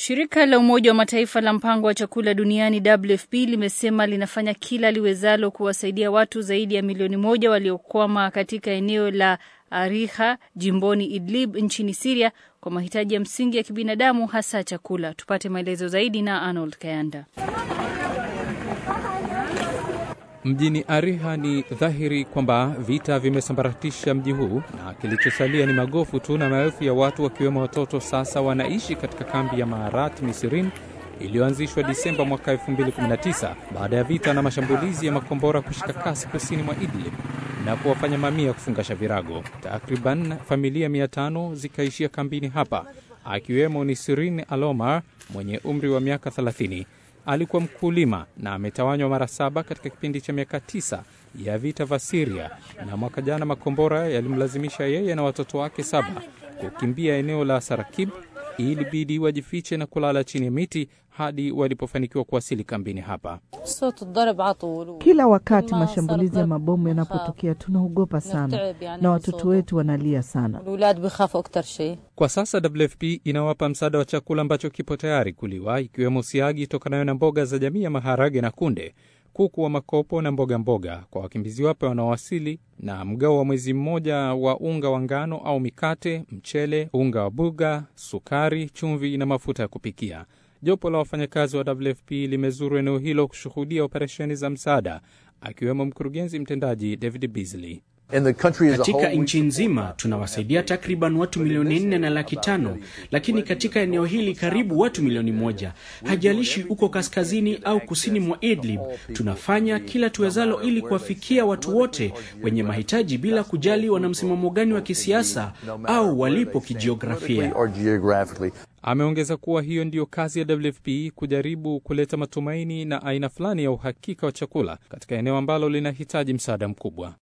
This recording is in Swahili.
Shirika la Umoja wa Mataifa la mpango wa chakula duniani WFP limesema linafanya kila liwezalo kuwasaidia watu zaidi ya milioni moja waliokwama katika eneo la Ariha jimboni Idlib nchini Siria kwa mahitaji ya msingi ya kibinadamu hasa chakula. Tupate maelezo zaidi na Arnold Kayanda. Mjini Ariha ni dhahiri kwamba vita vimesambaratisha mji huu na kilichosalia ni magofu tu, na maelfu ya watu wakiwemo watoto sasa wanaishi katika kambi ya Maarat Misirin iliyoanzishwa Disemba mwaka 2019 baada ya vita na mashambulizi ya makombora kushika kasi kusini mwa Idlib na kuwafanya mamia kufungasha virago. Takriban familia 500 zikaishia kambini hapa, akiwemo Nisirin Alomar mwenye umri wa miaka 30 alikuwa mkulima na ametawanywa mara saba katika kipindi cha miaka tisa ya vita vya Siria, na mwaka jana makombora yalimlazimisha yeye na watoto wake saba kukimbia eneo la Sarakib. Ilibidi wajifiche na kulala chini ya miti hadi walipofanikiwa kuwasili kambini hapa. Kila wakati mashambulizi ya mabomu yanapotokea tunaogopa sana na watoto wetu wanalia sana. Kwa sasa WFP inawapa msaada wa chakula ambacho kipo tayari kuliwa, ikiwemo siagi tokanayo na mboga za jamii ya maharage na kunde, kuku wa makopo na mboga mboga kwa wakimbizi wapya wanaowasili, na mgao wa mwezi mmoja wa unga wa ngano au mikate, mchele, unga wa buga, sukari, chumvi na mafuta ya kupikia. Jopo la wafanyakazi wa WFP limezuru eneo hilo kushuhudia operesheni za msaada, akiwemo mkurugenzi mtendaji David Beasley. Katika nchi nzima tunawasaidia takriban watu milioni nne na laki tano, lakini katika eneo hili karibu watu milioni moja. Hajalishi uko kaskazini au kusini mwa Idlib, tunafanya kila tuwezalo ili kuwafikia watu wote wenye mahitaji bila kujali wana msimamo gani wa kisiasa au walipo kijiografia. Ameongeza kuwa hiyo ndiyo kazi ya WFP, kujaribu kuleta matumaini na aina fulani ya uhakika wa chakula katika eneo ambalo linahitaji msaada mkubwa.